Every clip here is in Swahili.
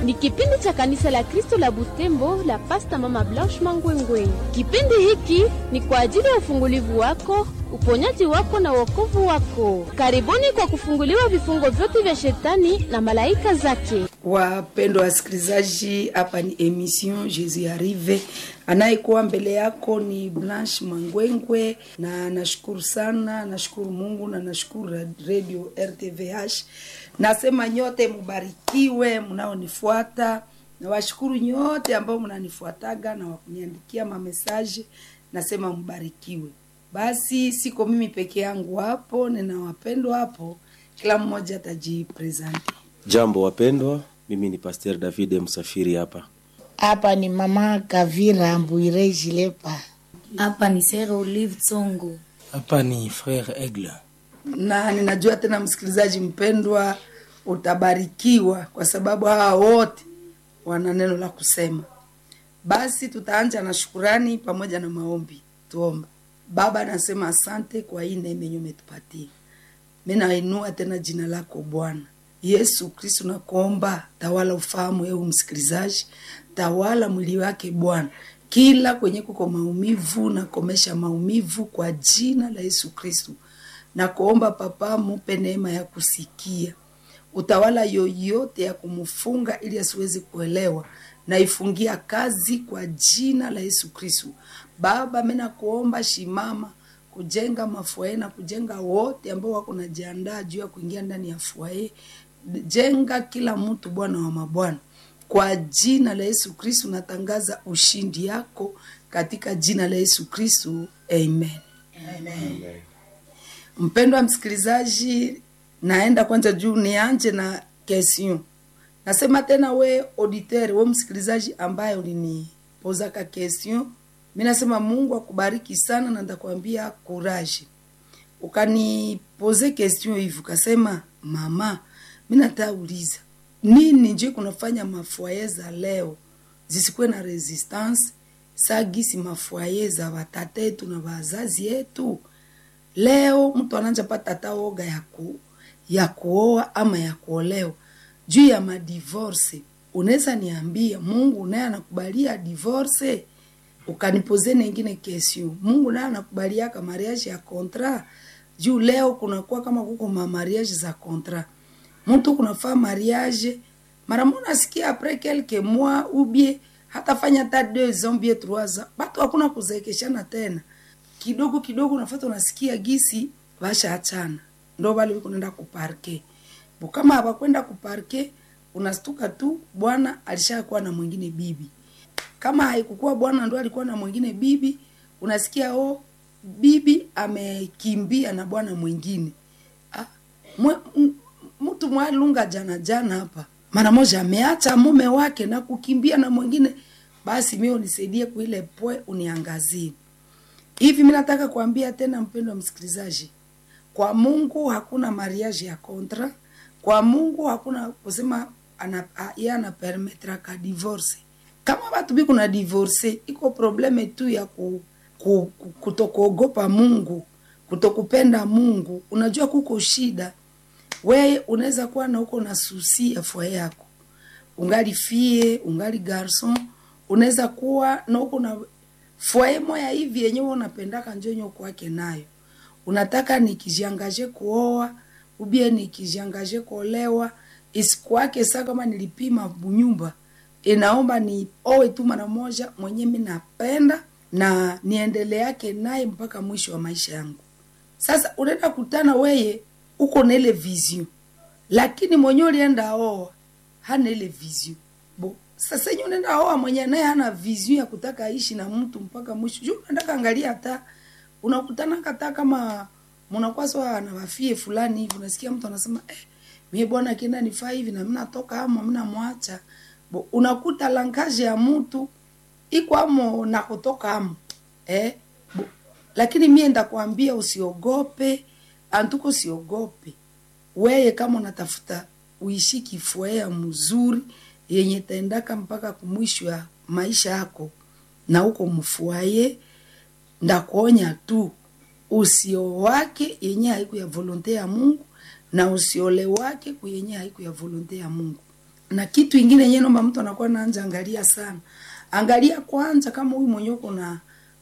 Ni kipindi cha kanisa la Kristo la Butembo la Pasta Mama Blanche Mangwengwe. Kipindi hiki ni kwa ajili ya ufungulivu wako, uponyaji wako na wokovu wako. Karibuni kwa kufunguliwa vifungo vyote vya shetani na malaika zake. Wapendwa wasikilizaji, hapa ni emission Jesus Arrive. Anayekuwa mbele yako ni Blanche Mangwengwe, na nashukuru sana, nashukuru Mungu na nashukuru Radio RTVH. Nasema nyote mubarikiwe mnaonifuata, na washukuru nyote ambao mnanifuataga na wakuniandikia mamesaje, nasema mbarikiwe. Basi siko mimi peke yangu hapo, nina wapendwa hapo, kila mmoja atajipresenti. Jambo wapendwa, mimi ni Pasteur David Msafiri hapa. Hapa ni mama Kavira Mbwire Jilepa. Hapa ni Sere Olive Tsongo. Hapa ni Frere Aigle. na ninajua tena msikilizaji mpendwa utabarikiwa kwa sababu hawa wote wana neno la kusema basi tutaanja na shukurani pamoja na maombi tuombe baba nasema asante kwa hii neema yenye umetupatia mi nainua tena jina lako bwana yesu kristu nakuomba tawala ufahamu eu msikilizaji tawala mwili wake bwana kila kwenye kuko maumivu nakomesha maumivu kwa jina la yesu kristu na kuomba papa mupe neema ya kusikia utawala yoyote ya kumfunga ili asiwezi kuelewa naifungia kazi kwa jina la yesu kristu baba mi nakuomba shimama kujenga mafuae na kujenga wote ambao wako najiandaa juu ya kuingia ndani ya fuae jenga kila mtu bwana wa mabwana kwa jina la yesu kristu natangaza ushindi yako katika jina la yesu kristu amen, amen. mpendwa msikilizaji naenda kwanza juu nianje na question nasema tena we auditeur we msikilizaji ambaye ulinipozaka question mi nasema mungu akubariki sana na ndakwambia courage ukanipoze question hivi ukasema mama mi natauliza nini nje kunafanya mafuaye za leo zisikuwe na resistance sagisi mafuaye za watata yetu na wazazi yetu leo mtu ananja pata hata oga ya, ku, ya kuoa ama ya kuolewa juu ya madivorce unaweza niambia mungu naye anakubalia divorce ukanipoze nengine kesio mungu naye anakubaliaka mariage ya kontra juu leo kunakuwa kama kuko mamariage za kontra mtu kunafaa mariage mara mo nasikia apres quelque mois ubie hatafanya hata deux ans bie trois ans batu hakuna kuzeekeshana tena kidogo kidogo unafata unasikia gisi vasha achana ndo vale vikunaenda kuparke bo kama hawakwenda kuparke unastuka tu bwana alishakuwa na mwingine bibi kama haikukuwa bwana ndo alikuwa na mwingine bibi unasikia o bibi amekimbia na bwana mwingine ah, mwe, m- mtu mwalunga jana jana hapa mara moja ameacha mume wake na kukimbia na mwingine basi mi unisaidie kuile poe uniangazie hivi mi nataka kuambia tena mpendo wa msikilizaji kwa mungu hakuna mariage ya kontra kwa mungu hakuna kusema ana, a- ye anapermetraka divorce kama watu bi kuna divorce iko probleme tu ya ku, ku, ku, kutokuogopa mungu kutokupenda mungu unajua kuko shida weye unaweza kuwa na uko na susi ya fua yako ungali fie ungali garson unaweza kuwa na uko na fwaye moya hivi yenyewe unapendaka njonyo kwake nayo unataka nikijiangaje kuoa ubie nikijiangaje kuolewa isikuwake saa kama nilipima bunyumba inaomba ni owe tu mara moja mwenye mi napenda na niendele yake naye mpaka mwisho wa maisha yangu sasa unaenda kutana weye uko na ile vision lakini mwenye ulienda oa hana ile vision bo sasa yenye unaenda oa mwenye naye hana vision ya kutaka aishi na mtu mpaka mwisho juu unataka angalia hata unakutana hata kama mnakuwa sawa na wafie fulani hivi unasikia mtu anasema eh, mie bwana kienda nifaa hivi na mimi natoka ama mimi namwacha bo unakuta lankaje ya mtu iko amo na kutoka amo eh bo, lakini mie ndakwambia usiogope antuko usiogope weye kama unatafuta uishi kifuea mzuri yenye taendaka mpaka kumwisho ya maisha yako na uko mfuaye ndakuonya tu usio wake yenye haiku ya volonte ya mungu na usiole wake kuyenye haiku ya volonte ya mungu na kitu ingine yenyewe naomba mtu anakuwa naanja angalia sana angalia kwanza kama huyu mwenye uko na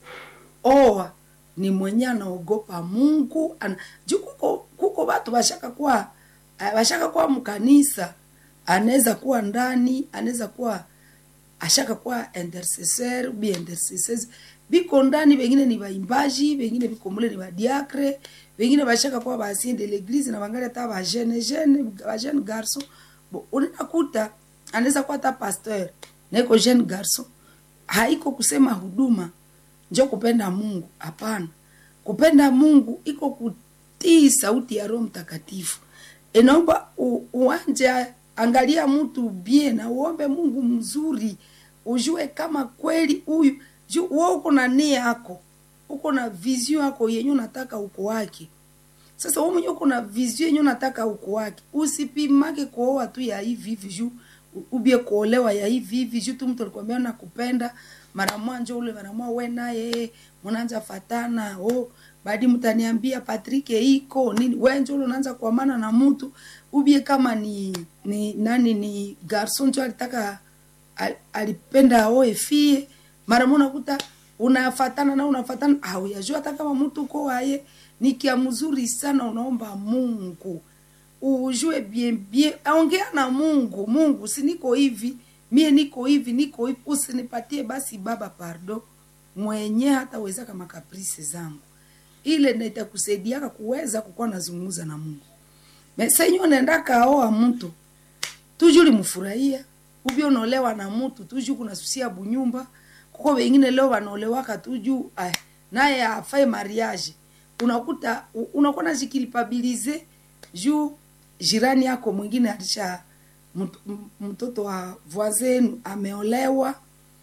oa ni mwenye anaogopa mungu ana, juu kuko, kuko watu bashaka kuwa eh, bashaka kuwa mkanisa anaweza kuwa ndani anaweza kuwa ashaka kuwa intercesseur bi intercesseurs biko ndani wengine ni baimbaji wengine biko mule ni badiacre wengine bashaka kuwa basien de l'église na bangali hata ba jeune jeune ba jeune garçon bo unakuta anaweza kuwa hata pasteur naiko jeune garçon haiko kusema huduma njo kupenda mungu hapana kupenda mungu iko kutii sauti ya roho mtakatifu inaomba u- uanje angalia mtu bien na uombe mungu mzuri ujue kama kweli huyu ju- wewe uko na nia yako uko na vision yako yenye unataka uko wake sasa wewe mwenyewe uko na vision yenye unataka uko wake usipimake kuoa tu ya hivi hivi juu u- ubie kuolewa ya hivi hivi juu tu mtu alikwambia nakupenda mara mwanja ule mara mwa we naye mnaanza fatana oh baadi mtaniambia Patrick iko nini wewe ndio ule unaanza kuamana na mtu ubie kama ni ni nani ni garson ndio alitaka al- alipenda aoe fie mara moja unakuta unafatana na unafatana au yajua hata kama mtu uko waye ni kia mzuri sana unaomba Mungu ujue bien bien ongea na Mungu Mungu si niko hivi mie niko hivi niko hivi usinipatie basi baba pardo mwenye hata weza kama kaprisi zangu ile ndio itakusaidiaka kuweza kukuwa nazungumza na Mungu mesenyo unaenda kaoa mtu tujuli mfurahia ubia unaolewa na mtu tuju kunasusia bunyumba kuko wengine leo wanaolewaka tuju ay, naye afai mariage unakuta u- unakuwa najikilipabilize juu jirani yako mwingine alisha mt- m- mtoto wa voisin ameolewa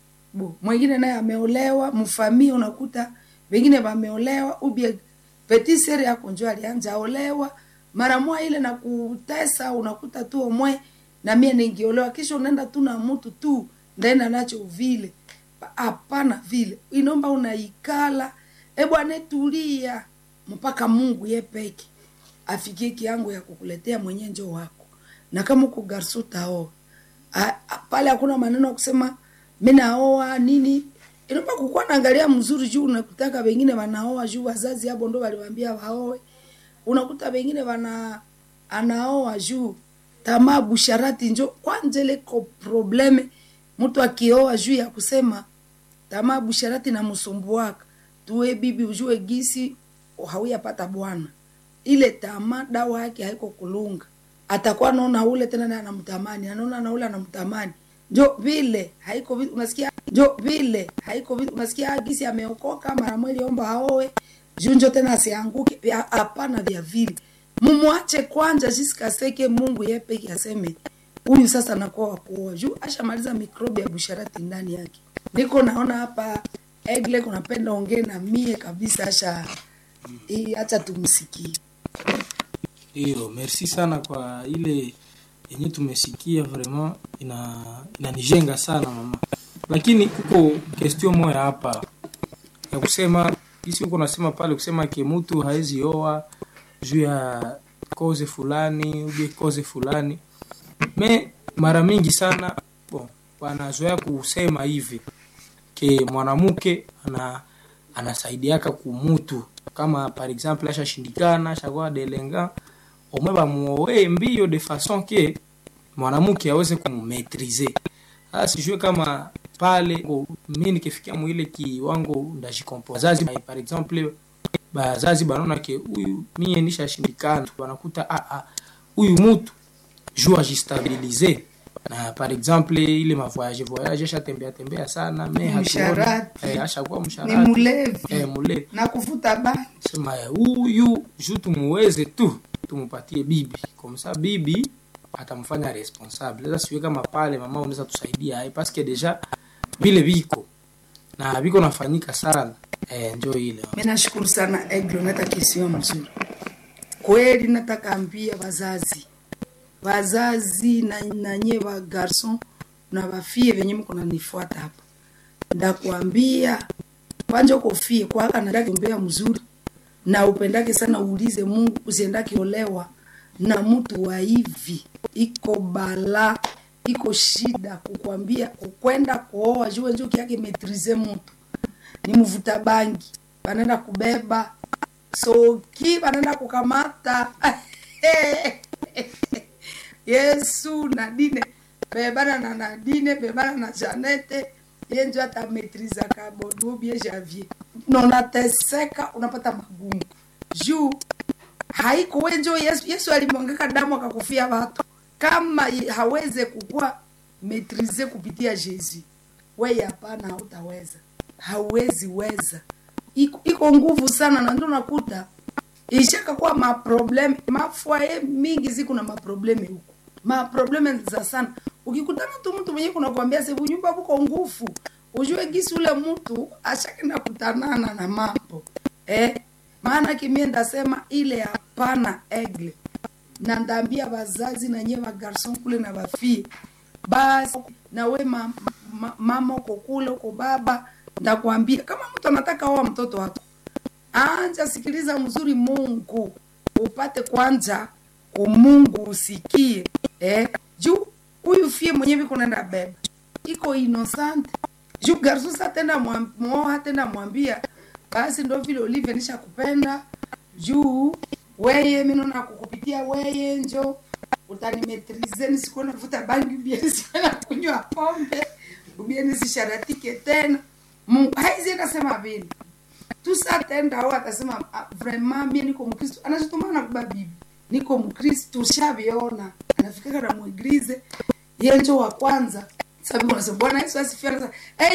bo mwingine naye ameolewa mfamia unakuta wengine wameolewa ubie petit sere yako njo alianja olewa mara moja ile na kutesa unakuta tu omwe na mie ningiolewa kisha unaenda tu na mtu tu ndaenda nacho vile hapana vile inomba unaikala e bwana tulia mpaka mungu ye peke afikie kiango ya kukuletea mwenye njo wako na kama uko garso taoa A- a- pale hakuna maneno ya kusema mi naoa nini inaomba kukuwa naangalia mzuri juu unakutaka wengine wanaoa juu wazazi hapo ndo waliwambia waoe unakuta wengine wana anaoa juu tamaa busharati njo kwanja leko probleme mtu akioa juu ya kusema tamaa busharati na msumbuaka tuwe bibi ujue gisi hauyapata bwana ile tamaa dawa yake haiko kulunga atakuwa naona ule tena naye anamtamani anaona na ule anamtamani njo vile haiko vi- unasikia njo vile haiko vi- unasikia gisi ameokoka mara mweli omba aoe juu njo tena asianguke Vya- hapana vya vile mumwache kwanza jisikaseke mungu yepeke aseme huyu sasa nakuwa wakuoa juu ashamaliza mikrobi ya busharati ndani yake niko naona hapa egle kunapenda ongee na mie kabisa asha hii acha tumsikie Hiyo, merci sana kwa ile yenye tumesikia, vraiment ina inanijenga sana mama, lakini kuko question moya hapa ya kusema kisi huko nasema pale kusema ke mtu haezi oa juu ya koze fulani ubie koze fulani me mara mingi sana bon, wanazoea kusema hivi ke mwanamke ana anasaidiaka kumutu kama par exemple ashashindikana ashakuwa delenga omwe bamuoe mbio de façon ke mwanamke aweze kumumetrize sasa sijue kama pale o, mi nikifikia mwile kiwango ndajikompo wazazi par exemple bazazi banaona ke huyu mie nishashindikana wanakuta ah, ah, huyu mutu juu ajistabilize na par exemple ile mavoyage voyage ashatembea tembea sana me hatuoni- Msharati. eh, ashakuwa ni msharati mlevi eh, mule na kuvuta bangi sema eh, huyu juu tumuweze tu tumupatie bibi komsa bibi atamfanya responsable sasa siwe kama pale mama unaweza tusaidia eh, paske deja vile viko na viko nafanyika sana eh, njo ile mi nashukuru sana eglo nata kisio mzuri kweli nataka ambia wazazi wazazi na nanye wa garson na wafie venye mko nanifuata hapa ndakuambia kwanja uko fie kwaka nataka mbea mzuri na upendake sana uulize mungu usiendake olewa na mtu wa hivi iko bala iko shida kukwambia kukwenda kuoa juu njo kiake metrize mtu ni mvuta bangi wanaenda kubeba soki wanaenda kukamata yesu nadine bebana na nadine bebana na janete ye njo atametrizaka bodubie javier nonateseka unapata magumu juu haiko we njo yesu, yesu alimwangaka damu akakufia watu kama ye- haweze kukuwa metrize kupitia jesu weye hapana hautaweza hauwezi weza iko, iko nguvu sana na ndio nakuta ishaka kuwa maprobleme mafwaye mingi ziku na maprobleme huku maprobleme za sana ukikutana tu mtu mwenye kunakwambia sevu nyumba buko nguvu ujue gisi ule mtu ashakenda kutanana na mambo eh? maana kimie ndasema ile hapana egle na ndaambia wazazi na nyewe wagarson kule na wafie basi na we ma, ma, mama uko kule uko baba ndakwambia kama mtu anataka oa mtoto wako anja sikiliza mzuri mungu upate kwanza ku mungu usikie eh? juu huyu fie mwenyewe kunaenda beba iko inosante juu garsusa tenda mwoha tenda mwambia basi ndo vile ulivyo nisha kupenda juu weye minona kukupitia weye njo utanimetrize nisikuwa navuta bangi ubie nisikuwa na kunywa pombe ubie nisisharatike tena mungu haizi akasema vile tusatenda au atasema "Ah, vraiment mie niko mkristo anachotumana kuba bibi niko mkristo shaviona anafikaka na mweglize yenjo wa kwanza sabi unasema bwana yesu asifiwe anasema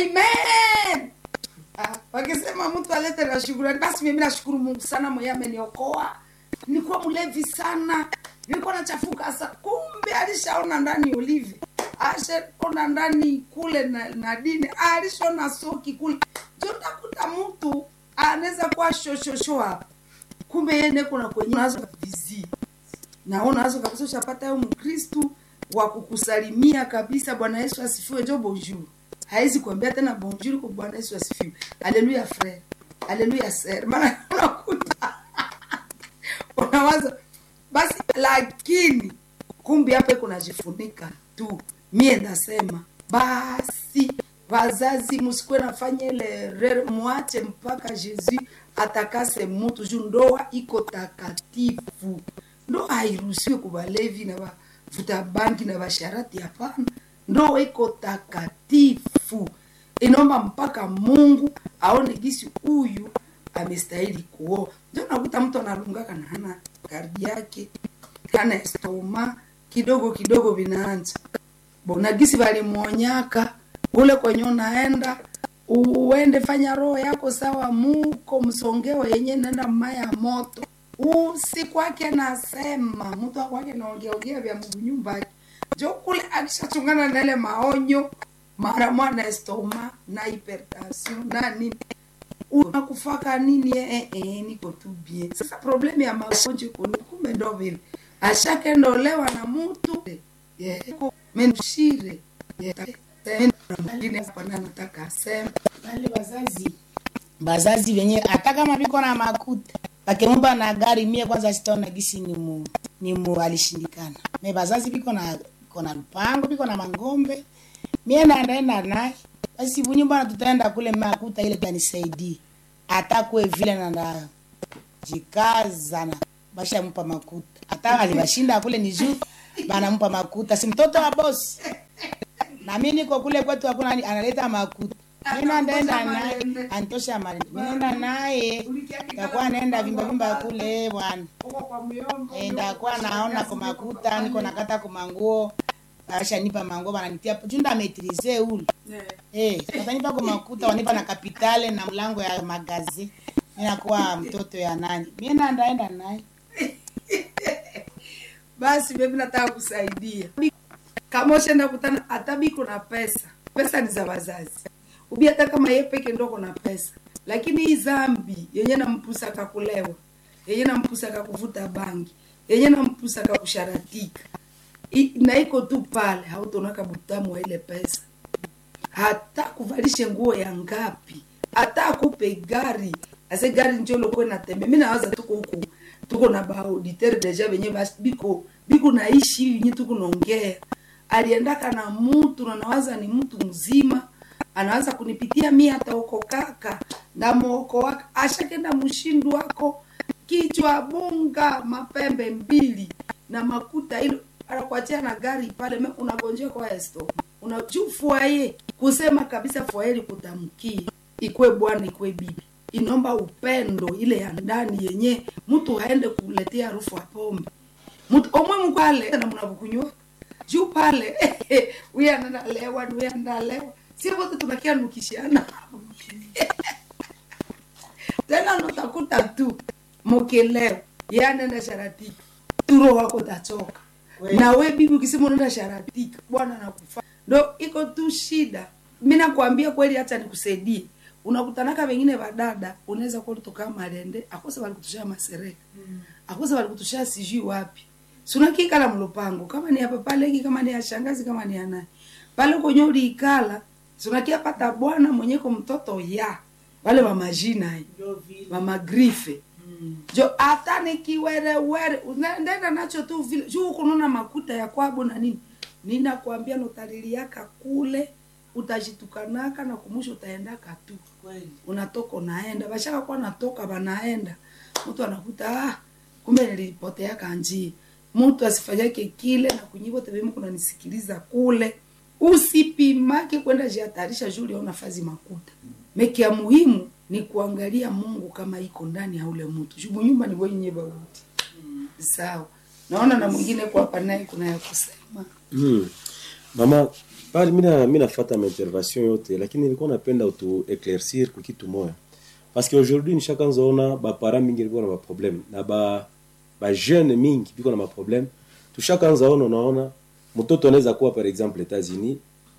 amen Ah, wakisema mtu alete na shukurani basi mimi nashukuru mungu sana mwenye ameniokoa nilikuwa mlevi sana nilikuwa nachafuka sa kumbe alishaona ndani olive ashaona ndani kule na, na dini alishaona soki kule jotakuta mtu anaweza kuwa shoshosho hapa kumbe yeye neko na kwenye nazo vizi naona nazo kabisa ushapata yo mkristu wa kukusalimia kabisa bwana yesu asifiwe jo bonjour haizi kuambia tena bonjour kwa bwana yesu asifiwe haleluya frere haleluya ser maana unakuta unawaza basi lakini kumbi hapa kunajifunika tu mie ndasema basi wazazi musikuwe nafanya ile rere mwache mpaka jesu atakase mutu juu ndoa iko takatifu ndoa hairuhusiwe kubalevi na vavuta bangi na vasharati hapana ndoa iko takatifu inaomba mpaka mungu aone gisi huyu amestahili kuoa ndio nakuta mtu analungaka na hana kardi yake hana estoma kidogo kidogo vinaanza bona gisi valimwonyaka ule kwenye unaenda uende fanya roho yako sawa muko msongeo yenye nenda maya moto usikwake nasema mtu akwake naongeaongea vya mungu nyumbake jo kule akishachungana na ile maonyo mara mwana estoma na hypertension na nini unakufaka nini eh, eh, niko tu bien sasa problemu ya magonjwa iko ni kumbe ndo vile ashakendolewa na mutu yeah. menushire yeah. mwingine hapa na nataka aseme Wale wazazi bazazi venye hata kama viko na makuta bakemumba na gari mie kwanza sitaona gisi ni mu, ni mu alishindikana me bazazi viko na viko na lupango viko na mangombe mie nandaenda naye basi bunyumba tutaenda kule makuta ile tanisaidie hata kwe vile nanda jikaza na bashampa makuta hata alibashinda kule ni juu banampa makuta si mtoto wa bosi na mi niko kule kwetu hakuna ani- analeta makuta mina ndaenda naye antosha mali minaenda naye takuwa naenda vimba vimba kule bwana Eh, ndakuwa naona kwa makuta niko nakata kwa manguo ashanipa manguo bananitia junda metrize ule eh watanipa kwa makuta wanipa na kapitale na mlango ya magazi minakuwa mtoto ya nani mina ndaenda naye basi mimi nataka kusaidia kama ushenda kutana hata biko na pesa pesa ni za wazazi ubi hata kama ye peke ndoko na pesa lakini hii zambi yenye nampusaka kulewa yenye nampusaka kuvuta bangi yenye nampusaka kusharatika I- na iko tu pale hautonaka butamu wa ile pesa hata kuvalishe nguo ya ngapi hata akupe gari ase gari njo lokwe natembe mi nawaza tuko huku tuko na baauditeur deja venye bas- biko biko naishi yenye tuko naongea aliendaka na mtu na nawaza ni mtu mzima anaanza kunipitia mi ataokokaka ndamwoko waka ashakenda mshindu wako kichwa bunga mapembe mbili na makuta ilo anakuachia na gari pale me unagonjea kwa esto unajuu fuaye kusema kabisa fuaye likutamkie ikwe bwana ikwe bibi inomba upendo ile ya ndani yenye mtu haende kuletea harufu ya pombe mtu omwe mkwale na mnavukunywa juu pale huyu analewa huyu analewa sio wote tunakia nukishana tena nutakuta tu mokileo ye anaenda sharatika turo wako tachoka na we bibi ukisema unaenda sharatika bwana nakufa ndo iko tu shida mi nakwambia kweli hata nikusaidie unakutanaka wengine vadada unaweza kuwa ulitokaa malende akose walikutushia masereka akose walikutushia sijui wapi sunakikala mlupango kama ni hapa pale hiki kama ni ya shangazi kama ni ya nani pale kwenye uliikala sunakia pata bwana mwenyeko mtoto ya wale wa majina hii wa magrife jo hata nikiwerewere unaendenda nacho tu vile juu kununa makuta ya kwabo na nini ninakwambia notaliliaka kule utajitukanaka na kumusha utaendaka tu unatoka unaenda bashaka kuwa natoka banaenda mtu anakuta ah, kumbe nilipoteaka njia mtu asifanyake kile na kunyivo tebemu kunanisikiliza kule usipimake kwenda jihatarisha juu uliona fazi makuta meki ya muhimu ni kuangalia mungu kama iko ndani ya ule mtu juu nyumba ni wenye bauti sawa naona na mwingine kwa hapa naye kuna ya kusema Hmm. Mama, pale mina mina fata ma intervention yote lakini nilikuwa napenda utu éclaircir kwa kitu moja. Parce que aujourd'hui nishakanza ona ba parents mingi ilikuwa na ma problème na ba ba jeune mingi biko na ma problème. Tushakanza ona unaona mtoto anaweza kuwa par exemple États-Unis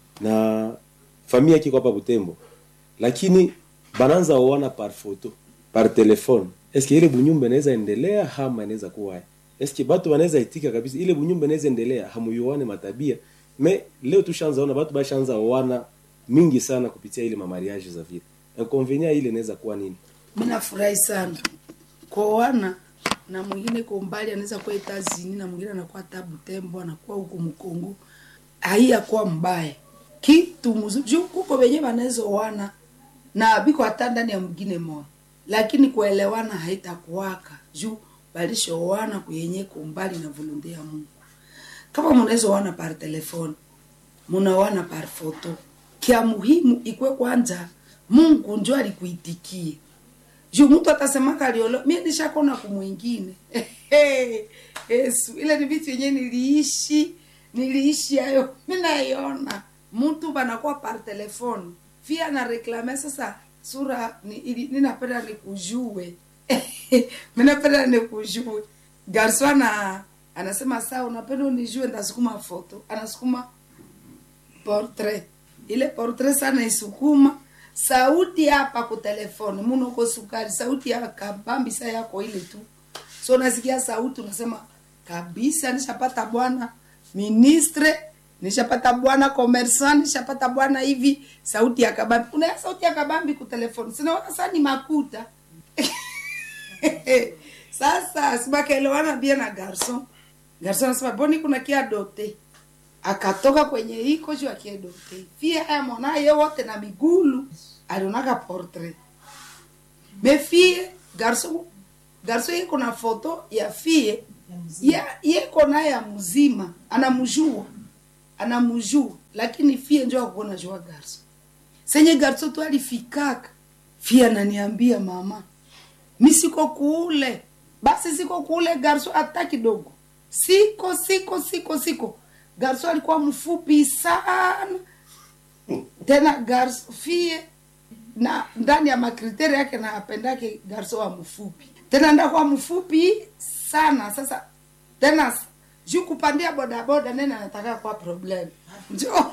na familia yake iko hapa Butembo. Lakini bananza oana par photo, par téléphone. Est-ce que ile bunyumba inaweza endelea ama inaweza kuwa eske batu banaweza itika kabisa ile bunyumba inaweza endelea hamuyuane matabia me leo tushaanza ona batu bashaanza oana mingi sana kupitia ile mamariage za vile inconvenient ile inaweza kuwa nini mi nafurahi sana kuoana na mwingine kwa umbali anaweza kuwa etazini na mwingine anakuwa tabu tembo anakuwa huku mkongo haiyakuwa mbaya kitu mzuri juu kuko wenye wanaweza oana na biko hata ndani ya mwingine moja lakini kuelewana haitakuwaka juu balishoana kuyenye kumbali na volonte ya mungu kama munaweza oana par telefone munaoana par foto kia muhimu ikwe kwanza mungu njo alikuitikie juu mtu atasemaka aliolo mie nishakona kumwingine yesu ile ni vitu yenye niliishi niliishi hayo mi naiona mtu banakuwa par telefone fia na reklame sasa sura ni, ili- ninapenda nikujue minapenda nikujue garso ana anasema saa unapenda unijue ndasukuma foto anasukuma portrait ile portrait sana isukuma sauti hapa ku telefone munoko sukari sauti ya kabambisa yako ile tu so unasikia sauti unasema kabisa nishapata bwana ministre nishapata bwana commerçant nishapata bwana hivi sauti ya kabambi unaya sauti ya kabambi ku telefone sinaona saa ni makuta sasa sibakaelewana bia na garson garson anasema boni kuna kia dote akatoka kwenye iko juu akiedote fie haya mwanaye wote na migulu alionaka portrait me fie garson garson iko na foto ya fie ya yeko naye ya mzima anamjua anamjua lakini fie njo akuona jua garson senye garson tu alifikaka fie ananiambia mama mi siko kule basi siko kule garso hata kidogo siko siko siko siko garso alikuwa mfupi sana tena garso fie na ndani ya makriteri yake na apendake garso wa mfupi tena ndakuwa mfupi sana sasa tena juu kupandia bodaboda nene anataka kwa problem njo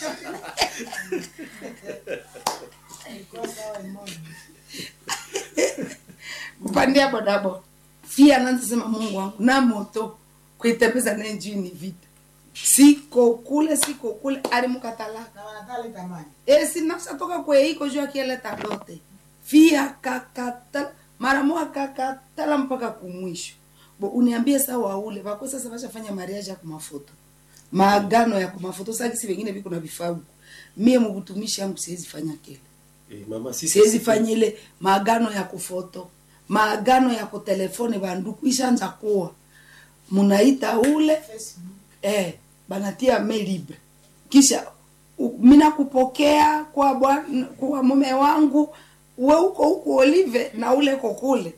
kupandia bodaboda fia anaanza sema mungu wangu na moto kuitembeza naye juu ni vita siko kule siko kule alimukatalaka e sinashatoka kweiko juu akieleta dote fia kakatala mara moja kakatala mpaka kumwisho bo uniambie sa waule vako sasa vashafanya mariaji ya kumafoto maagano ya kumafoto sakisi vengine viko na vifaa huku mie mubutumishi yangu siwezi fanya kile Eh, mama sisi siwezi fanya ile maagano ya kufoto maagano ya kutelefone banduku ishanja kuwa munaita ule eh, banatia mail libre kisha u- mina kupokea kwa bwana kwa mume wangu we uko huko olive na ule ko kule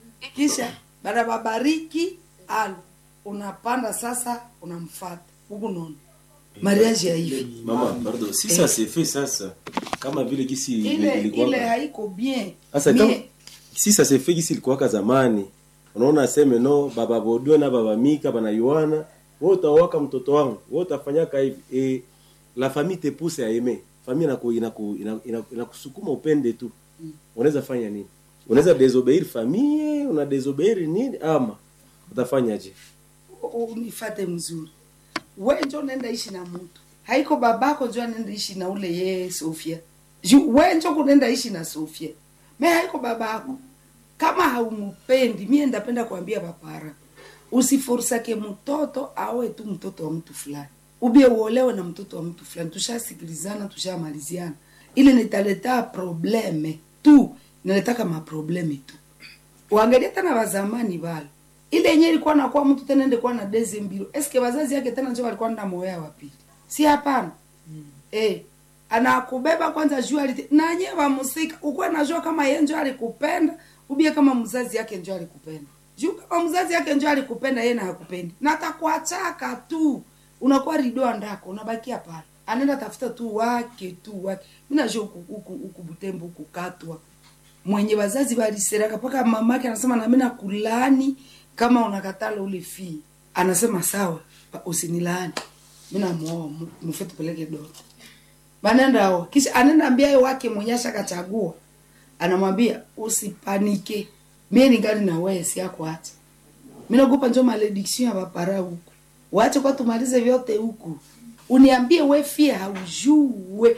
kisha baada babariki alo unapanda sasa unamfata huku nono mariage ya hivi mama pardon si ça c'est fait sasa kama vile gisi ile ilikuwa ile haiko bien sasa Mie- kama si ça c'est fait gisi ilikuwaka zamani unaona aseme no baba bodwe na baba mika bana yohana wewe utawaka mtoto wangu wewe utafanyaka hivi e, la famille te pousse à aimer famille inaku inaku inaku- inaku- inakusukuma upende tu unaweza fanya nini unaweza désobéir famille una désobéir nini ama utafanyaje u- unifate mzuri we njo nenda ishi na mtu haiko babako njo anenda ishi na ule ye sofia Ju- we njo kunenda ishi na sofia me haiko babako kama haumupendi mie ndapenda kuambia papara usiforsake mtoto awe tu mtoto wa mtu fulani ubie uolewe na mtoto wa mtu fulani tushasikilizana tushamaliziana ile nitaleta probleme tu inaletaka maprobleme tu uangalie tena wazamani bale ile yenye ilikuwa nakuwa mtu tena ende kuwa na deze mbilo eske wazazi yake tena njo walikuwa nda moya wapili si hapana mm. eh anakubeba kwanza juu alite nanye wamusika ukuwa najua kama ye njo alikupenda ubie kama mzazi yake njo alikupenda juu kama mzazi yake njo alikupenda ye na hakupendi na atakuachaka tu unakuwa ridoa ndako unabakia pale anaenda tafuta tu wake tu wake mi najua huku huku huku butembo huku katwa mwenye wazazi waliseraka mpaka mamake anasema nami nakulaani kama unakatala ule fii anasema sawa pa- usinilaani mi namwoa mfe tupeleke doto banenda aoa kisha anaenda ambia ye wake mwenye ashakachagua anamwambia usipanike mie ningali na wewe siako acha mi naogopa njo malediction ya bapara huku wache kwa tumalize vyote huku uniambie we fie haujue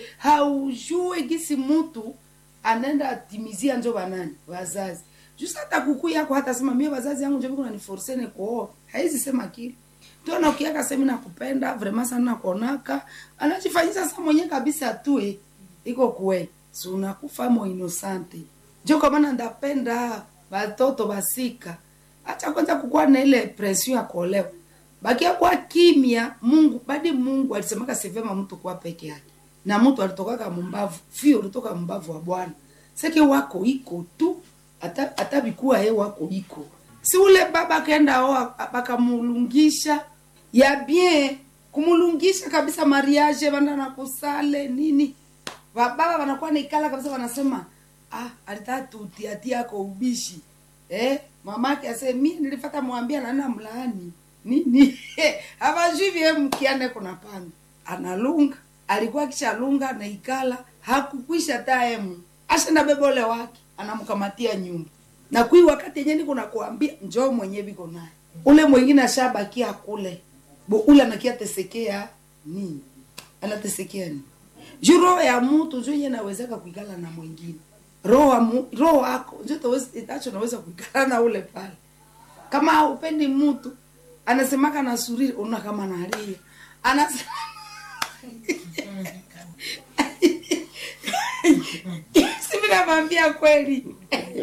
haujue gisi mtu anaenda atimizia njo banani wazazi jusa hata kuku yako hata sema mie wazazi yangu njo viko naniforsene kuoa haizi sema kile tona ukiaka semi nakupenda vrema sana nakonaka anachifanyisa sa mwenye kabisa tue iko kwe si unakufa mo inosante njo kwa maana ndapenda batoto basika acha kwanza kukuwa na ile pression ya kuolewa bakia kwa kimya mungu badi mungu alisemaka sivema mtu kuwa peke yake na mtu alitokaka mumbavu fio ulitoka mbavu wa bwana seke wako iko tu hata hata bikuwa ye wako iko si ule baba akaenda oa bakamulungisha ya bien kumulungisha kabisa mariage banda na kusale nini bababa wanakuwa naikala kabisa wanasema ah alitaka tutiatia ako ubishi eh mamake ase mi nilifata mwambia nana mlaani nini havajui vie mkiane kuna panga analunga alikuwa kishalunga naikala hakukwisha taemu ashenda bebole wake anamkamatia nyumba na kui wakati yenye niko nakuambia njoo mwenye biko naye ule mwingine ashabakia kule bo ule anakia tesekea nini anatesekea nini juu roho ya mtu njo yenye nawezeka kuikala na mwingine roho wa mu- roho yako njo itaweza- itacho naweza kuikala na ule pale kama haupendi mtu anasemaka na suriri una kama nalia anasema sivi namwambia kweli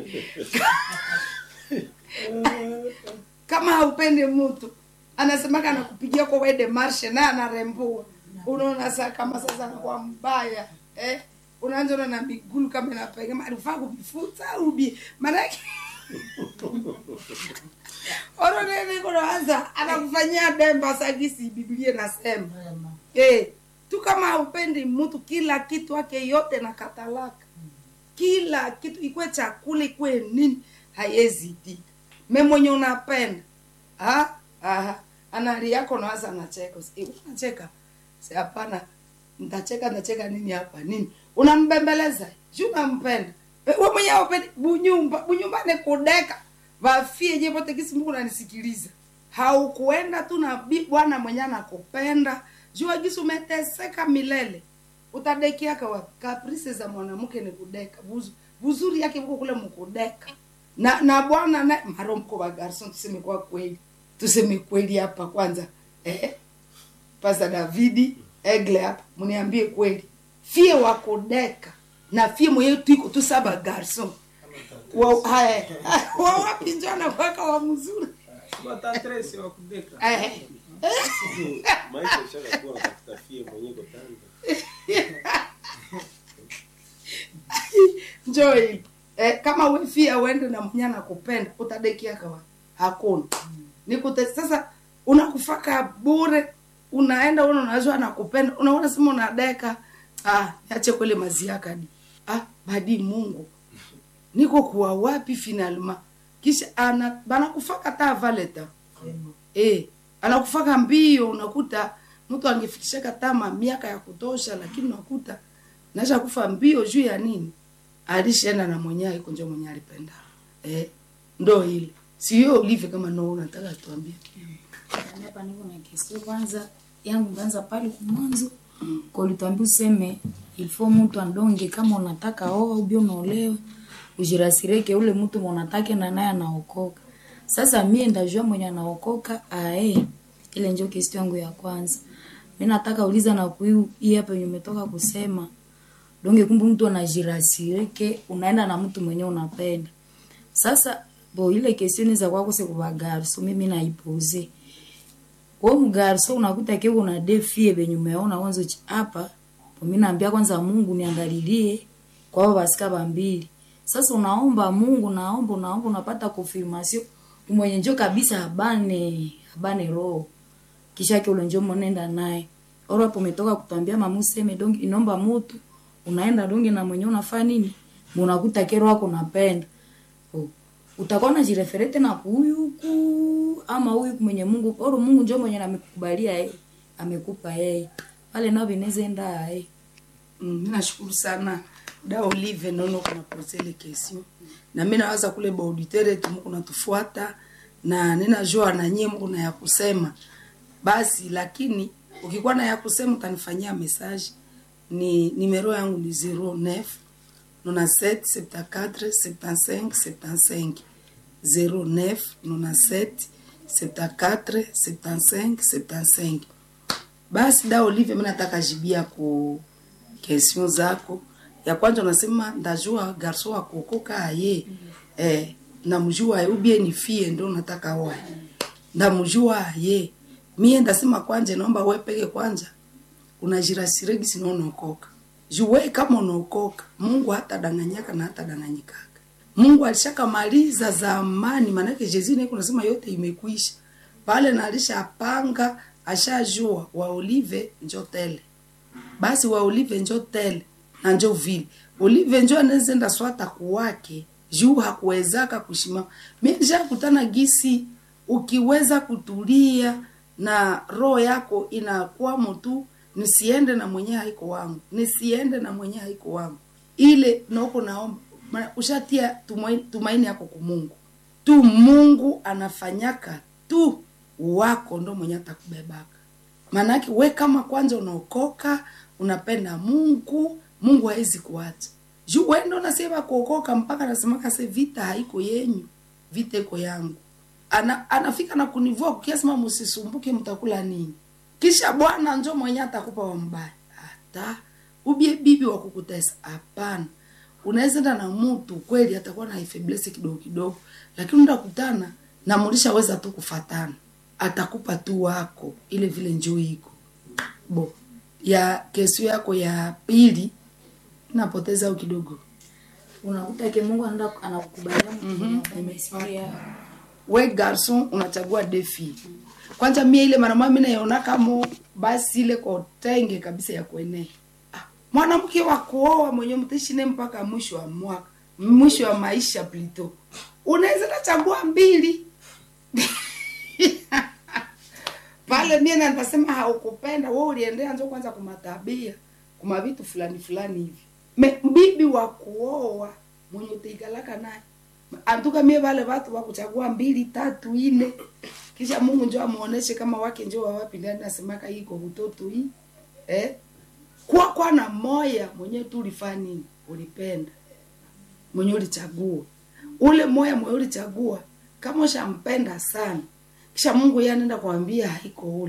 kama haupendi mtu anasemaka anakupigia kwa wede marshe naye anarembua unaona saa kama sasa anakuwa mbaya eh? unaanza na migulu kama inapegema alifaa kuvifuta ubi maanake oronenikonaanza anakufanyia demba sagisi biblia nasema eh, tu kama haupendi mtu kila kitu wake yote na katalaka kila kitu ikwe chakula ikwe nini haiwezi itika me mwenye unapenda ah, ah, anali yako nawaza anacheka Usi- eh, unacheka Si hapana ntacheka ntacheka nini hapa nini unambembeleza juu unampenda Eh, we mwenye aupendi bunyumba bunyumbani kudeka vafie je vote kisi mungu nanisikiliza haukuenda tu na bi- bwana mwenye anakupenda jua gisi umeteseka milele utadekiaka wapi kaprise za mwanamke ni kudeka Buzu, buzuri yake huko kule mkudeka na na bwana na maromko wa garson tuseme kwa kweli tuseme kweli hapa kwanza eh pasa davidi egle hapa mniambie kweli fie wakudeka na fie mwenyewe tuiko tu saba garson wa haya wa wapi njana kwaka wa mzuri eh maisha ishakakuwa natafuta fie mwenyewe kotanda njoo hili eh, kama we fia uende na mwenye anakupenda utadekia kawa hakuna nikute sasa unakufaka bure unaenda una unajua anakupenda unaona sema unadeka ah niache kwele maziakadi ah badi mungu niko kuwa wapi finalma kisha ana banakufaka ta valeta eh anakufaka mbio unakuta mtu angefikishaka tama miaka ya kutosha lakini unakuta nasha kufa mbio juu ya nini alishaenda na mwenyewe iko njo mwenyewe alipenda eh ndo ile sio ulive kama no unataka tuambie hapa niko na kesi kwanza yangu nganza pale kumwanzo kwa ulituambia useme ilifo mtu andonge kama unataka oa ubio unaolewa ujirasireke ule mtu mwanatake na naye anaokoka sasa mie ndajua mwenye anaokoka ae ile njo kesi yangu ya kwanza mi nataka uliza na kuiu hii hapa yenye umetoka kusema donge kumbe mtu anajirasireke unaenda na mtu mwenye unapenda sasa bo ile kesioni za kwako sekuvagarso mimi naipuze we mgarso unakuta ke una defie benye umeona kwanza uchi- hapa mi naambia kwanza mungu niangalilie kwao basika bambili sasa unaomba mungu naomba unaomba unapata confirmation mwenye njo kabisa abane abane roho kisha ke ule njo mwenenda naye oro hapo umetoka kutwambia mama useme dongi inomba mutu unaenda dongi na mwenye unafaa nini unakuta kero wako napenda Oh, utakuwa najireferete na huyu huku ama huyu mwenye mungu oro mungu njo mwenye amekukubalia yeye amekupa yeye pale nao vinaweza enda yeye Mm, mi nashukuru sana da olive nono kuna posele kesio na mi nawaza kule baauditere tumu kunatufuata na ninajua na nyie mko na ya kusema basi lakini ukikuwa na ya kusema utanifanyia message ni nimero yangu ni 09 97 74 75 75 09 97 74 75 75 basi da olive mi nataka jibia ku kestion zako ya kwanza unasema ndajua garso wa kuokoka aye eh, namjua aye ubie ni fie ndo nataka oe ndamjua aye mie ndasema kwanje naomba we peke kwanja unajirasiregi sino unaokoka juwe kama unaokoka mungu hata danganyaka na hata danganyikaka mungu alishakamaliza zamani maanake jezini kunasema yote imekwisha pale na alishapanga ashajua wa olive njo tele basi wa olive njo tele na njo vile olive njo anezenda swata kuwake juu hakuwezaka kushimama mi nishakutana gisi ukiweza kutulia na roho yako inakwamo tu nisiende na mwenye haiko wangu nisiende na mwenye haiko wangu ile noko naomba maana ushatia tumaini, tumaini yako kumungu tu mungu anafanyaka tu wako ndo mwenye atakubebaka maanake we kama kwanza unaokoka unapenda mungu mungu hawezi kuacha juu we ndo nasema kuokoka mpaka nasemaka se vita haiko yenyu vita iko yangu ana, anafika na kunivua kukiasema msisumbuke mtakula nini kisha bwana njo mwenye atakupa wa mbaya hata ubie bibi wa kukutesa hapana unaweza enda na mtu kweli atakuwa na ifeblesi kidogo kidogo lakini ndakutana na mulishaweza tu kufatana atakupa tu wako ile vile njoo iko bo ya kesio yako ya pili napoteza au kidogo unakuta ke mungu anaenda anakukubalia mtu umesikia we garson unachagua defi kwanza mie ile mara moja mimi naiona kama basi ile kwa tenge kabisa ya kuenea ah, mwanamke wa kuoa mwenye mtaishi naye mpaka mwisho wa mwaka mwisho wa maisha plito unaweza nachagua mbili pale mie na nitasema haukupenda wewe uliendea njo kwanza kumatabia kuma vitu fulani fulani hivi me bibi wa kuoa mwenye utaikalaka naye antuka mie vale watu wakuchagua mbili tatu ine kisha mungu njo amuoneshe kama wake njo wawapi ndani nasemaka iko utoto hii eh? kwa kwa na moya mwenye tu ulifanya nini ulipenda mwenye ulichagua ule moya mwenye ulichagua kama ushampenda sana kisha mungu yeye anaenda kuambia haiko ule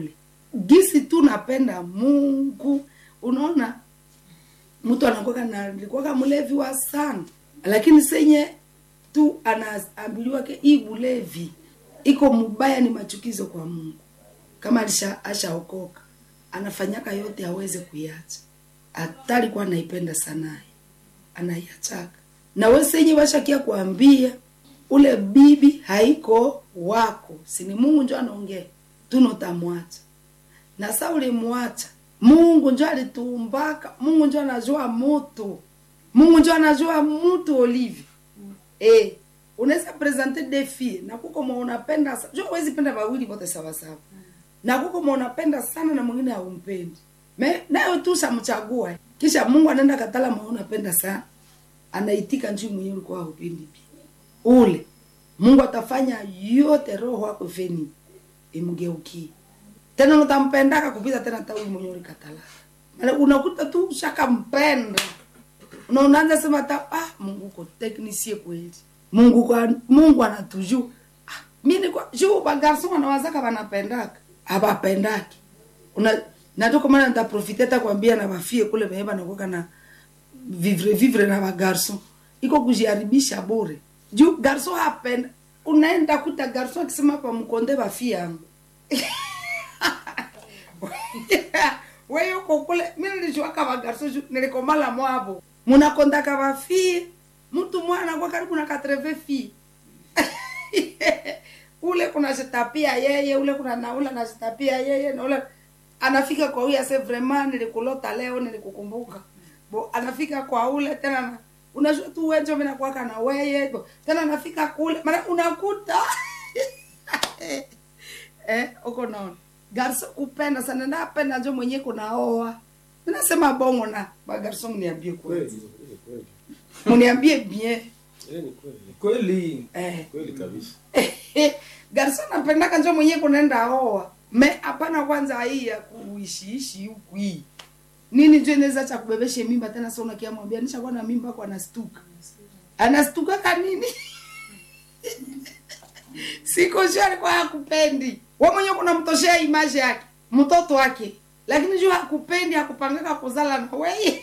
gisi tu napenda mungu unaona mtu anakuwa na alikuwa mlevi wa sana lakini senye tu anaambiliwa ke hii bulevi iko mubaya ni machukizo kwa mungu kama alisha ashaokoka anafanyaka yote aweze kuiacha hata alikuwa anaipenda sanaye anaiachaka na we senye washakia kuambia ule bibi haiko wako sini mungu njo anaongea tunotamwacha na sa ulimwacha mungu njo alituumbaka mungu njo anajua mutu mungu njo anajua mutu olivi eh unaweza presente defi na kuko mwa unapenda sa- jo huwezi penda wawili wote sawasawa na kuko mwa unapenda sana na mwingine haumpendi me nayo tu shamchagua kisha mungu anaenda katala mwa unapenda sana anaitika njuu mwenyewe ulikuwa haupendi pia ule mungu atafanya yote roho wako feni imgeukie tena utampendaka kupita tena hata huyu mwenyewe ulikatala Maana unakuta tu ushakampenda na unaanza sema hata ah, mungu uko teknisie kweli mungu kwa, mungu anatuju ah, mi niko juu bagarson wanawazaka wanapendaka abapendaki una natoka maana nitaprofite hata kuambia na bafie kule benye banakuwa na vivre vivre na bagarson iko kujiharibisha bure juu garson hapenda unaenda kuta garson akisema pa mkonde bafie yangu wewe uko kule mimi nilijuaka bagarso ju- nilikomala mwabo munakondaka bafie mtu mwana kwa karibu na katreve fi ule kuna jitapia yeye ule kuna na ule anajitapia yeye na ule anafika kwa huyu ase vraiment nilikulota leo nilikukumbuka bo anafika kwa ule tena na, unajua tu wenjo mimi nakuwaka na weye bo, tena anafika kule maana unakuta eh uko naona garso kupenda sana napenda njo mwenye kunaoa ninasema bongo na bagarso mniambie kweli mniambie bien kweli eh kweli kabisa garso napendaka njo mwenye kunaenda oa me hapana kwanza hii ya kuishiishi huku hii nini njo inaweza cha kubebeshe mimba tena sasa unakiamwambia nishakuwa na mimba kwa anastuka anastuka kanini siko sure alikuwa hakupendi we mwenyewe kunamtoshea image yake mtoto wake lakini juu hakupendi hakupangaka kuzala na weye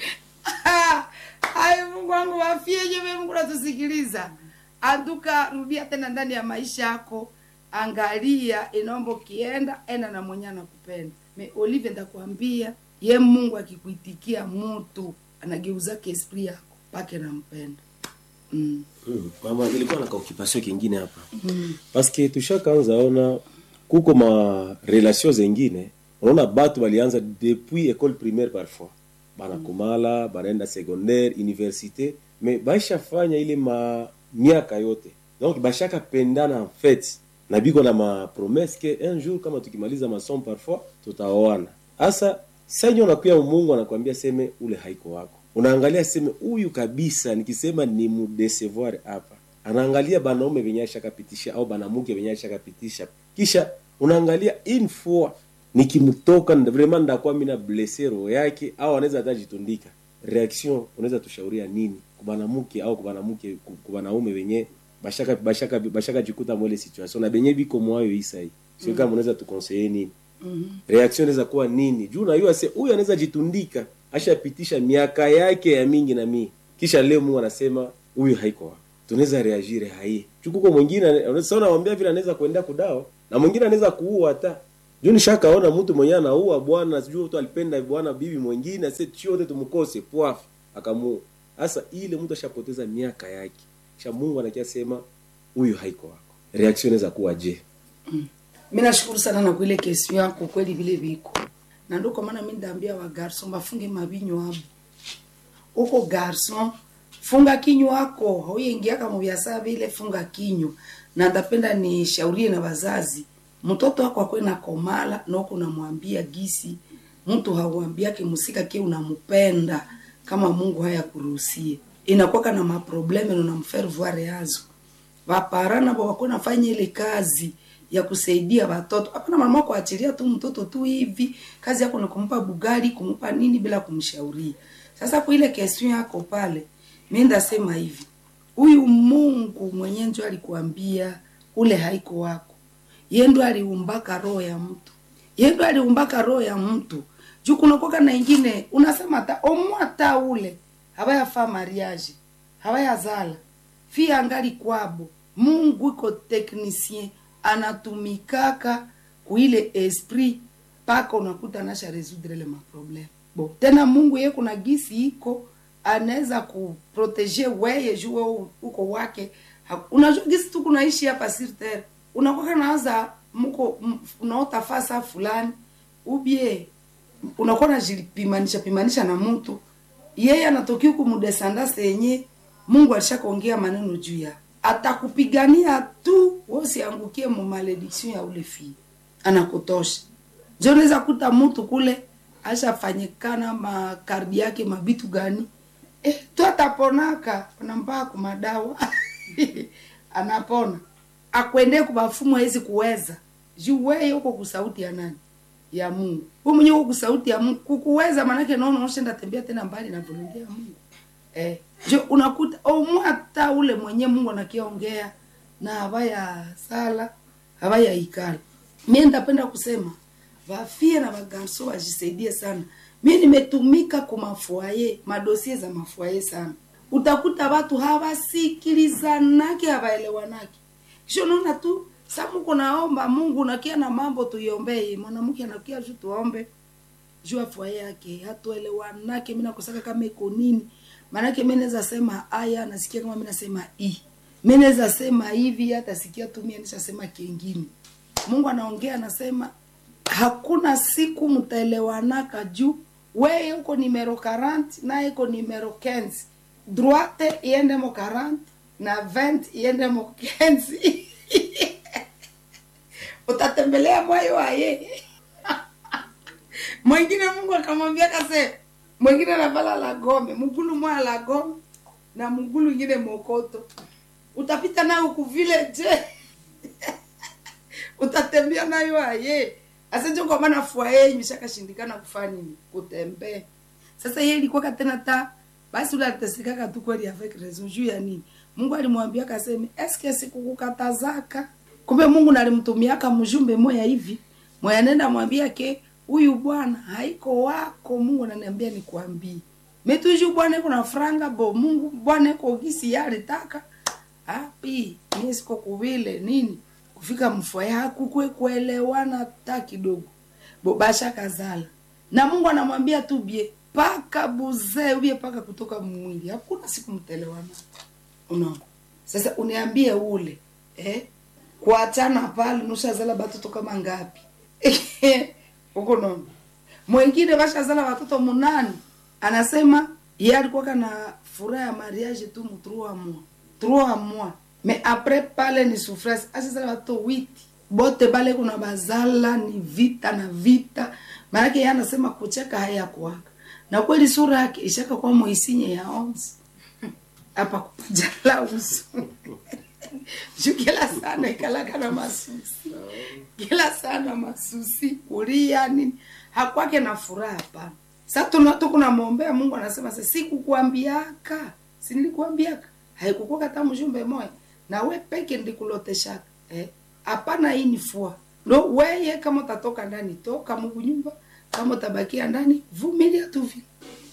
ay mungu wangu wafieje we mungu natusikiliza anduka rudia tena ndani ya maisha yako angalia inaomba ukienda enda na mwenye anakupenda me olive ndakwambia ye mungu akikuitikia mutu anageuzake esprit yako pake nampenda mm. Mm, mama nilikuwa na kaokipasio kingine hapa mm. paske tushakaanza ona kuko ma relation zengine unaona batu balianza depuis école primaire parfois banakomala banaenda secondaire université mais baishafanya ile ma miaka yote donc bashaka pendana en fait na biko na ma promesse ke un jour kama tukimaliza masomo parfois tutaoana hasa sanyo nakuya mungu anakwambia seme ule haiko wako unaangalia seme huyu kabisa nikisema ni mudecevoir hapa anaangalia banaume venye ashakapitisha au banamuke venye ashakapitisha kisha unaangalia une fois nikimtoka nda- vraiment ndakuwa mina blesse roho yake au anaweza hata jitundika reaction unaweza tushauria nini kubanamuke au kubanamuke ku- kubanaume wenye bashaka bashaka bashaka jikuta mwele situation na benye biko mwayo isai sio kama unaweza tukonseye nini reaction inaweza kuwa nini juu najua se huyu anaweza jitundika ashapitisha miaka yake ya mingi na mingi kisha leo mungu anasema huyu haiko wako tunaweza reagire hai chukuko mwingine sasa unamwambia vile anaweza kuendea kudao na mwingine anaweza kuua hata juu nishakaona mtu mwenyewe anaua bwana sijui tu alipenda bwana bibi mwingine ase chote tumkose pwaf akamuua sasa ile mtu ashapoteza miaka yake kisha mungu anakia sema huyu haiko wako reaction inaweza kuwa je mi nashukuru sana na kuile kesio yako kweli vile viko na ndo kwa maana mi ndaambia wa garson bafunge mabinyo abo uko garson funga kinywa wako hauingiaka mubiasa vile funga kinywa na ndapenda nishaurie na wazazi mtoto wako akwe na komala na uko unamwambia gisi mtu hauambiake musika ke unampenda kama mungu haya kuruhusie inakuwaka na maprobleme na unamfaire voir yazo vapara navo wako nafanya ile kazi ya kusaidia watoto hapana mama kuachilia tu mtoto tu hivi kazi yako ni kumpa bugali kumpa nini bila kumshauria sasa kwa ile kestion yako pale mi ndasema hivi huyu mungu mwenye njo alikuambia ule haiko wako ye ndo aliumbaka roho ya mtu yendo aliumbaka roho ya mtu juu kunakoka na ingine unasema ta omwata ule hawayafaa mariage hawayazala fi angali kwabo mungu iko technicien anatumikaka kuile esprit mpaka unakuta nasha resoudre le maprobleme bo tena mungu ye kuna gisi iko anaweza kuprotege weye juu wewe uko wake Ha- unajua gisi tu kunaishi hapa sur terre unakwaka nawaza mko m- unaota fasa fulani ubie unakuwa najipimanisha pimanisha na mtu yeye anatokea huku mudesandase yenye mungu alishakuongea maneno juu ya atakupigania tu wosiangukie mu malediction ya ule fii anakutosha njo unaweza kuta mtu kule ashafanyikana makardi yake mabitu gani eh, tu ataponaka unampaa kumadawa anapona akwende kubafumu hawezi kuweza juu weye uko kusauti ya nani ya mungu hu mwenye uko kusauti ya mungu kukuweza manake naona ushenda tembea tena mbali na volonte ya mungu eh, jo unakuta omwata ule mwenye mungu anakiongea na habaya sala habaya ikala mie ndapenda kusema vafie na vagarso wajisaidie sana mi nimetumika kumafuaye madosie za mafuaye sana utakuta watu hawasikilizanake hawaelewanake kisha unaona tu samuko naomba mungu nakia na mambo tuiombee mwanamke anakia ju tuombe juu afua yake hatuelewanake mi nakosaka kama iko nini maanake mi naweza sema aya nasikia kama mi nasema i mi naweza sema hivi hata sikia tu mie nishasema kengine mungu anaongea anasema hakuna siku mtaelewanaka juu weye uko nimero 40 naye iko nimero 15 droite iende mo 40 na 20 iende mo 15 utatembelea moyo waye mwingine mungu akamwambia kase mwingine anavala la gome mgulu moya la gome na mgulu ingine mokoto utapita nayo kuvile je utatembea nayo aye asenjo kwa maana fua yeye imeshakashindikana kufanya nini kutembea sasa yeye ilikuwa tena ta basi ule alitesekaka tu kweli avec raison juu ya nini mungu alimwambia kaseme eske sikukukatazaka kumbe mungu nalimtumiaka mjumbe moya hivi moya nenda mwambia ke huyu bwana haiko wako mungu ananiambia nikwambie metuju bwana iko na franga bo mungu bwana iko gisi yalitaka api mie siko kuvile nini kufika mfua yako kwe kuelewana hata kidogo bobasha kazala na mungu anamwambia tu bie paka buzee ubie paka kutoka mwili hakuna siku mtelewana unaona sasa uniambie ule eh? kuachana pale nushazala batoto kama ngapi huko nono mwengine bashazala watoto munani anasema ye alikuwaka na furaha ya mariage tu mu trois mois trois mois mais après pale ni souffrance ashazala watoto witi bote bale kuna bazala ni vita na vita maanake ye anasema kucheka hayakuwaka na kweli sura yake ishaka kwa moisinye ya onze apa kupajala uso juu kila sana ikalaka na masusi kila sana masusi kulia nini hakwake na furaha hapana sa tukunamwombea mungu anasema sa sikukwambiaka sinilikuambiaka haikukuwa kata mjumbe moya na we peke ndikuloteshaka eh? hapana hii ni fua ndo weye kama utatoka ndani toka mungu nyumba kama utabakia ndani vumilia tu vile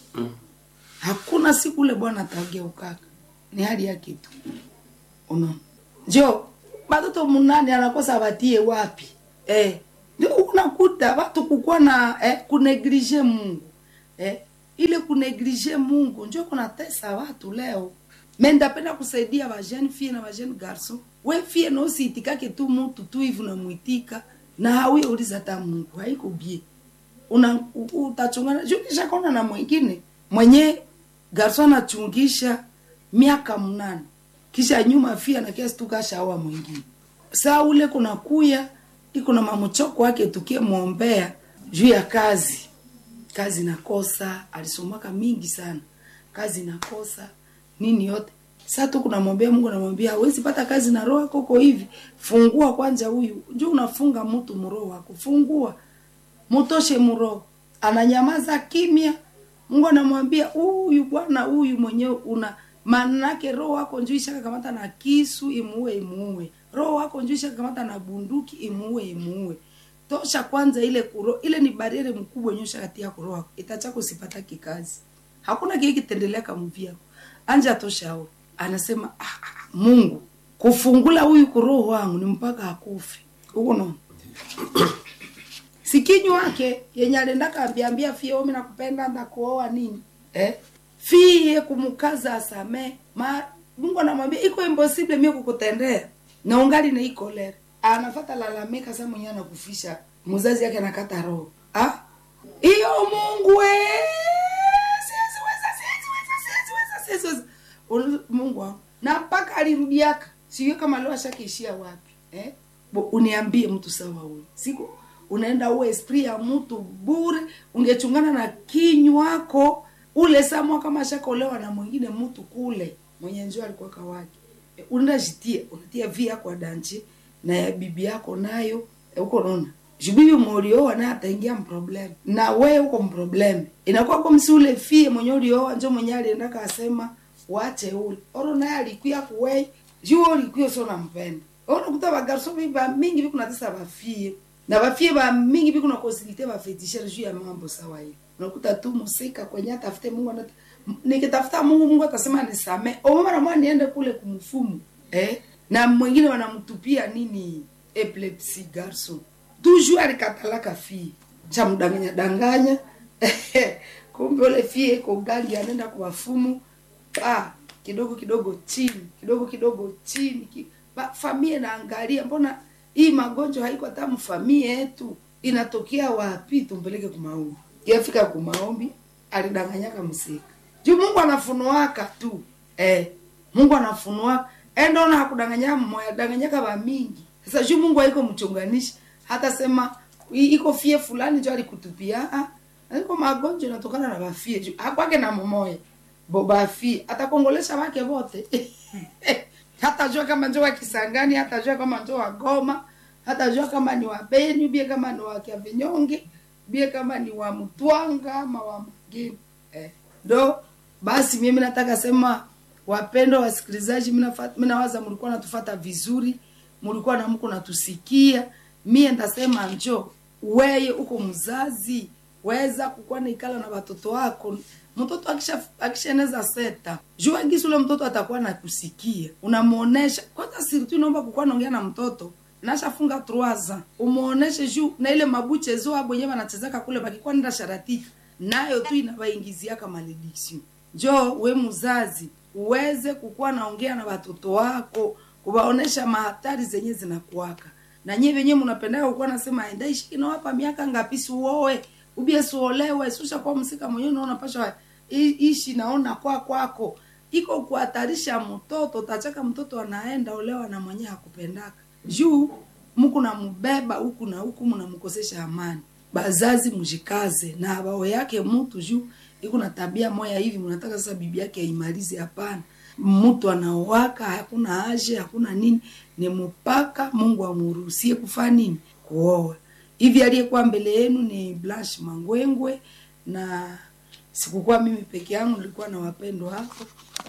hakuna siku ule bwana atageukaka ni hali yake tu unaona njo batoto munane anakosa batie wapi eh ndio unakuta watu kukuwa na eh, kuneglige mungu eh, ile kuneglige mungu njo kunatesa watu leo me ndapenda kusaidia bajene fie na bajene garson we fie nosiitikake tu mutu tu hivi unamwitika na hawi uliza ta mungu haiko bie una u- utachungana juu nishakaona na mwingine mwenye garson anachungisha miaka mnane kisha nyuma fia na kiasi tukashaoa mwingine saa ule kuna kuya iko na mamuchoko wake tukie mwombea juu ya kazi kazi nakosa alisomaka mingi sana kazi nakosa nini yote saa tu kunamwambia mungu namwambia hawezi pata kazi na roho yako uko hivi fungua kwanza huyu njo unafunga mtu mroho wako fungua mutoshe mroho ananyamaza kimya mungu anamwambia huyu bwana huyu mwenyewe una manake roho wako njuu ishakakamata na kisu imuue imuue roho wako njuu ishakakamata na bunduki imuue imuue tosha kwanza ile kuro ile ni bariere mkubwa nyosha kati ya kuro wako itachako usipataki kazi hakuna kile kitendelea kamvi yako anja tosha au anasema ah, ah, mungu kufungula huyu kuroho wangu ni mpaka akufe huko no sikinyu wake yenye alienda kaambiambia fie omi nakupenda ndakuoa nini eh? fie kumukaza asame ma mungu anamwambia iko impossible mie kukutendea na ungali na iko lere anafata lalamika sa mwenyewe anakufisha mzazi yake anakata roho ah? iyo mungu we siwezi weza, siwezi weza, siwezi weza, siwezi weza. Ulu- mungu wangu na mpaka alirudiaka sijui kama leo ashakiishia wapi eh? Bo, uniambie mtu sawa huyu siku unaenda uwe esprit ya mtu bure ungechungana na kinywako ule samwa kama ashakolewa na mwingine mtu kule mwenye njoo alikuwa kawake e, unaenda jitie unatia vi yako adanchi na ya bibi yako nayo e, uko naona jubibi molioa naye ataingia mproblem na we uko mproblem inakuwa kwa msi ule fie mwenye ulioa njo mwenye alienda kasema wache ule oro naye alikuya kuwei juu ulikuya sio nampenda oro kuta bagarso biba mingi bikuna tesa bafie na bafie ba mingi bikuna kosilite bafetishere juu ya mambo sawa hivi unakuta tu musika kwenye atafute Mungu anata nikitafuta Mungu Mungu atasema nisame omama na mwana niende kule kumfumu eh na mwingine wanamtupia nini epilepsy garson toujours alikatalaka fie cha mdanganya danganya kumbe ule fie iko gangi anaenda kwa wafumu ah kidogo kidogo chini kidogo kidogo chini ki, ba, famie naangalia mbona hii magonjwa haiko hata mfamie yetu inatokea wapi tumpeleke kumaombi yafika kumaombi alidanganyaka msika juu mungu anafunuaka tu eh, mungu anafunua endona hakudanganya mmoya danganyaka ba mingi sasa juu mungu haiko mchunganishi hata sema "I- iko fie fulani jo alikutupia ah, iko magonjwa inatokana na bafie juu akwake na mmoya bo bafie atakongolesha wake wote hatajua kama njo wa kisangani hatajua kama njo wa goma hatajua kama ni wa beni bie kama ni wa kiavinyonge bie kama ni wa mtwanga ama wa mgeni eh. ndo basi mimi nataka sema wapendwa wasikilizaji minafa- minawaza mlikuwa natufata vizuri mlikuwa na mko natusikia mie ndasema njo weye uko mzazi weza kukuwa naikala na watoto wako mtoto akisha akishaeneza seta jua gisi ule mtoto atakuwa nakusikia unamuonesha kwanza sirtu naomba kukuwa naongea na mtoto nashafunga truaza umuoneshe juu na ile mabuchezo abo wenyewe wanachezaka kule bakikuwa nenda sharatika nayo tu inawaingiziaka malediction njo we mzazi uweze kukuwa naongea na watoto wako kuwaonesha mahatari zenye zinakuwaka na nyie venyewe mnapendaga kukuwa nasema endaishi inawapa miaka ngapi siuoe ubie suolewe susha kwa msika mwenyewe naona pasha i- ishi naona kwa kwako iko kuhatarisha mtoto utachaka mtoto anaenda olewa na mwenyewe hakupendaka juu muku namubeba huku na huku mnamkosesha amani bazazi mjikaze na bao yake mtu juu iko na tabia moya hivi mnataka sasa bibi yake aimalize hapana mtu anaowaka hakuna aje hakuna nini ni mpaka mungu amruhusie kufanya nini kuoa hivi aliyekuwa mbele yenu ni blanche mangwengwe na sikukuwa mimi peke yangu nilikuwa na wapendwa hapo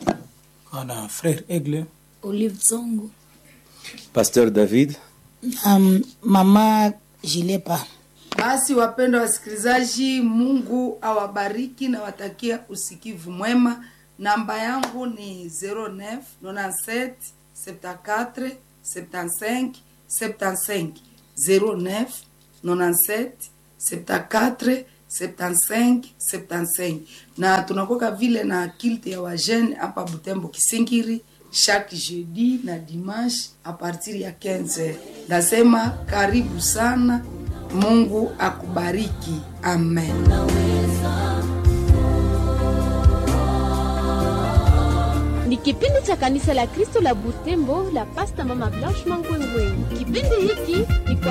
Kana frère Aigle Olive Zongo. pasteur david um, mama jilepa basi wapendwa wasikilizaji mungu awabariki na watakia usikivu mwema namba yangu ni 09 97 74 75 75 09 97 74 75 75 na tunakoka vile na kilte ya wajene hapa butembo kisingiri chaque jeudi na dimanche a partir ya 15 nasema karibu sana mungu akubariki amen ni kipindi cha kanisa la kristo la butembo la pasta mama blanche mangwengwe kipindi hiki ni kwa